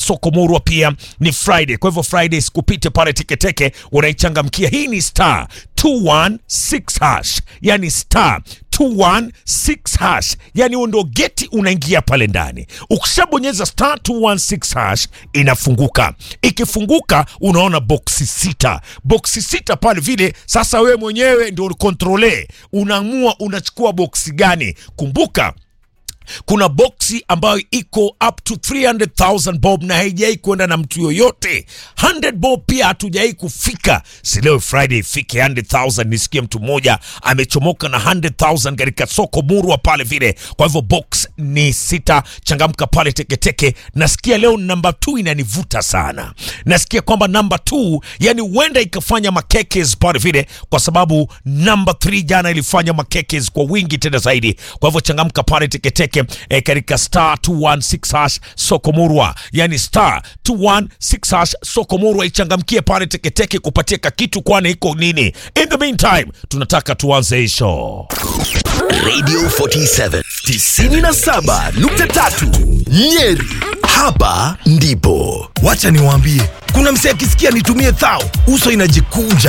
soko murwa pia ni Friday. Kwa hivyo Friday sikupite pale teketeke, unaichangamkia. Hii ni star 216 hash, yani star 216 hash, yani huo ndo geti unaingia pale ndani. Ukishabonyeza star 216 hash inafunguka. Ikifunguka unaona boksi sita, boksi sita pale vile. Sasa wewe mwenyewe ndio kontrole, unaamua unachukua boksi gani. Kumbuka kuna boksi ambayo iko up to 300,000 bob na haijai kwenda na mtu yoyote. 100 bob pia hatujai kufika. Si leo Friday ifike 100,000, nisikie mtu mmoja amechomoka na 100,000 katika soko murwa pale vile. Kwa hivyo box ni sita, changamka pale teketeke. Nasikia leo namba 2 inanivuta sana, nasikia kwamba namba 2 yani huenda ikafanya makekes pale vile, kwa sababu namba 3 jana ilifanya makekes kwa wingi tena zaidi. Kwa hivyo changamka pale teketeke e, katika star 216 hash soko murwa, yani star 216 hash soko murwa, ichangamkie pale teketeke kupatia kakitu, kwani iko nini. In the meantime, tunataka tuanze hii show. Radio 47 97.3 Nyeri. Hapa ndipo. Wacha niwaambie, kuna msee akisikia nitumie thao, uso inajikunja